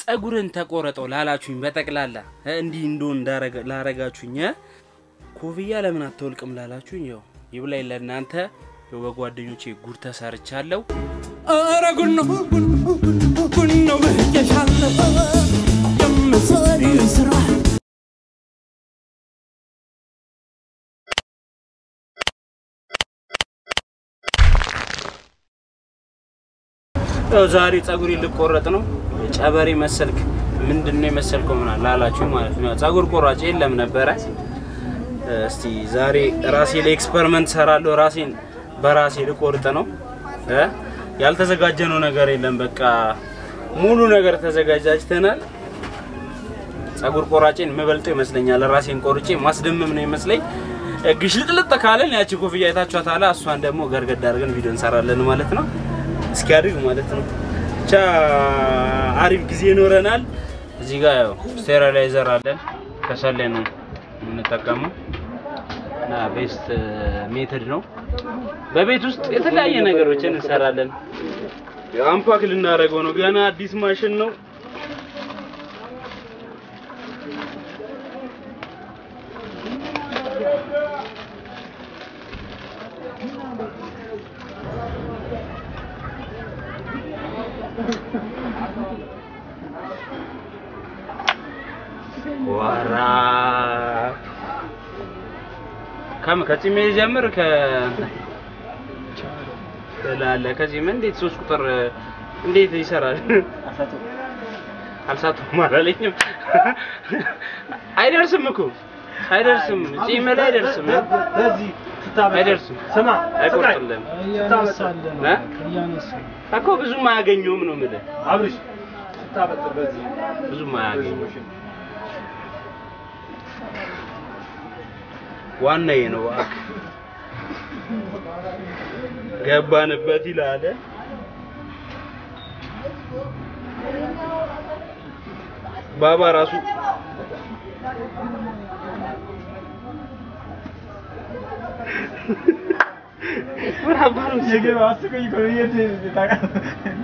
ጸጉርን ተቆረጠው ላላችሁኝ በጠቅላላ እ፣ እንዲህ እንደሆን እንዳረገ- ላረጋችሁኝ እ፣ ኮፍያ ለምን አትወልቅም ላላችሁኝ ያው ይብላኝ ለእናንተ ያው በጓደኞቼ ጉድ ተሰርቻለሁ። ኧረ ጉድ ነው ጉድ ነው ጉድ ነው ብዬሻለሁ የምትሰሪው ስራ ያው ዛሬ ጸጉሬ ልቆረጥ ነው። ጨበሬ መሰልክ ምንድን ነው የመሰልከው ምናምን ላላችሁ ማለት ነው። ጸጉር ቆራጭ የለም ነበረ። እስቲ ዛሬ ራሴ ላይ ኤክስፐሪመንት ሰራለሁ። ራሴን በራሴ ልቆርጥ ነው። እ? ያልተዘጋጀነው ነገር የለም። በቃ ሙሉ ነገር ተዘጋጃጅተናል። ጸጉር ቆራጬን የምበልጠው ይመስለኛል። ራሴን ቆርጬ ማስደመም ነው ይመስለኝ። ግሽልጥልጥ ካለን ያቺ ኮፍያ አይታችኋታል። እሷን ደግሞ ገርገድ አድርገን ቪዲዮ እንሰራለን ማለት ነው። እስኪያድግ ማለት ነው። ብቻ አሪፍ ጊዜ ይኖረናል። እዚህ ጋር ያው ስቴሪላይዘር አለን። ከሰል ላይ ነው የምንጠቀመው እና ቤስት ሜትድ ነው። በቤት ውስጥ የተለያየ ነገሮችን እንሰራለን። ያው አምፓክ ልናደርገው ነው። ገና አዲስ ማሽን ነው። ወራ ከም ከጺሜ ጀምር ከ ትላለ ከዚህም እንዴት ሶስት ቁጥር እንዴት ይሰራል? አልሳቱም አላለኝም። አይደርስም እኮ አይደርስም፣ ጺም ላይ አይደርስም፣ በዚህ አይደርስም፣ ስማ አይቆርጥልም እያነሳለን እ? እያነሳን እኮ ብዙም አያገኘውም ነው የምልህ፣ አብርሽ ስታበጥር በዚህ ብዙም አያገኘውም። ዋናዬ ነው እባክህ። ገባንበት ይላል። ባባ ራሱ የገባ አስቆይ እኮ ነው የት ታውቃለህ?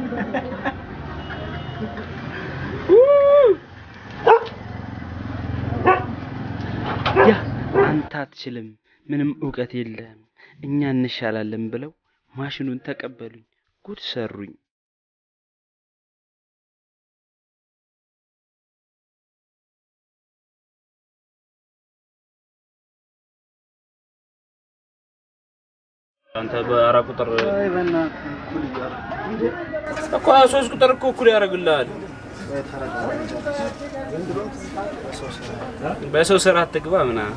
ያ አንተ አትችልም፣ ምንም እውቀት የለህም፣ እኛ እንሻላለን ብለው ማሽኑን ተቀበሉኝ። ጉድ ሰሩኝ። አንተ በአራት ቁጥር እኮ ሶስት ቁጥር እኮ እኩል ያደርግልሃል። በሰው ስራ አትግባ ምናምን።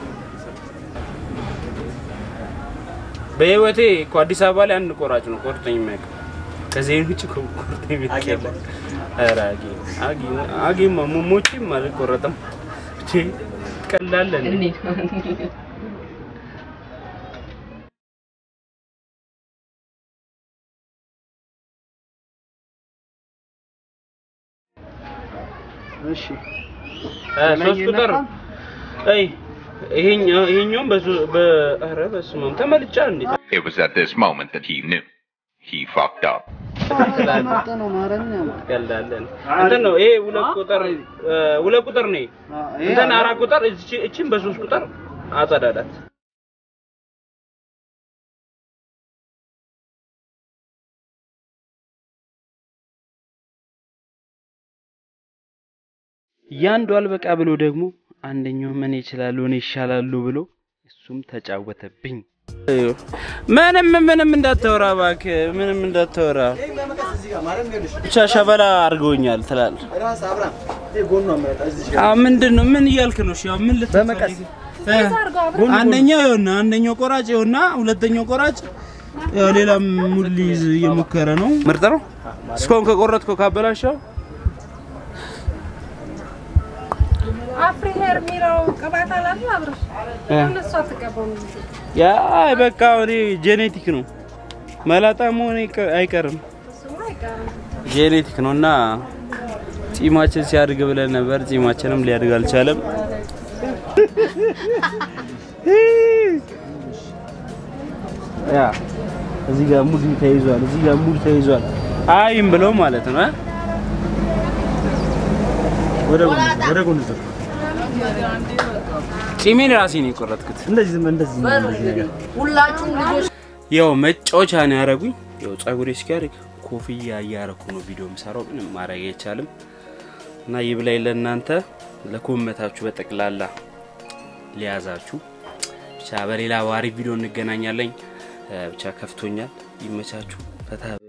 በህይወቴ እኮ አዲስ አበባ ላይ አንድ ቆራጭ ነው ቆርጦኝ የሚያውቅ ከዚህ ውጭ እኮ ቆርጦኝ የሚያውቅ የለም። ኧረ አጌ አጌ አጌማ ሞሞቼም አልቆረጥም። እንዴ ትቀላለህ እንዴ? እሺ እ ሶስት ቁጥር አይ ይሄኛው ይሄኛውም በሱ በኧረ በስመ አብ ተመልጫ እንዴ It was at this moment that he knew. He fucked up. ያላለን እንትን ነው ይሄ ሁለት ቁጥር እ ሁለት ቁጥር ነው። እንትን አራት ቁጥር እቺ እቺን በሶስት ቁጥር አጸዳዳት። ያንዱ አልበቃ ብሎ ደግሞ አንደኛው ምን ይችላሉ እኔ ይሻላሉ ብሎ እሱም ተጫወተብኝ። ምንም ምንም እንዳታወራ እባክህ፣ ምንም እንዳታወራ ብቻ ሸበላ አድርገውኛል ትላለህ። አዎ ምንድን ነው? ምን እያልክ ነው? እሺ አሁን ምን ልትፈልግ? እ? አንደኛው ይኸውና፣ አንደኛው ቆራጭ ይኸውና፣ ሁለተኛው ቆራጭ ያው ሌላም ሙድ ሊይዝ እየሞከረ ነው። ምርጥ ነው። እስካሁን ከቆረጥከው ካበላሸው አፍሪ ሄር የሚለው ቅባት አላለ አብረሽ እነሱ አትቀባም ያ በቃ እኔ ጄኔቲክ ነው መላጣ መሆን አይቀ- አይቀርም። እሱማ አይቀርም። ጄኔቲክ ነው እና ጺማችን ሲያድግ ብለን ነበር። ጺማችንም ሊያድግ አልቻለም። ያ እዚህ ጋር ሙድ ተይዟል፣ እዚህ ጋር ሙድ ተይዟል። አይም ብለው ማለት ነው እ? ወደ ጎን ወደ ጎን ዞር። ጺሜን ራሴ ነው የቆረጥኩት። እንደዚህ ዝም እንደዚህ እንደዚህ ነገር ሁላችሁም ልጆች ያው መጫወቻ ነው ያደረጉኝ። ያው ጸጉሬ እስኪያድግ ኮፍያ እያረኩ ነው ቪዲዮ የምሰራው። ምንም ማድረግ አይቻልም እና ይብላኝ ለእናንተ ለኮመታችሁ በጠቅላላ ሊያዛችሁ። ብቻ በሌላ ባሪ ቪዲዮ እንገናኛለን። ብቻ ከፍቶኛል። ይመቻችሁ። ፈታ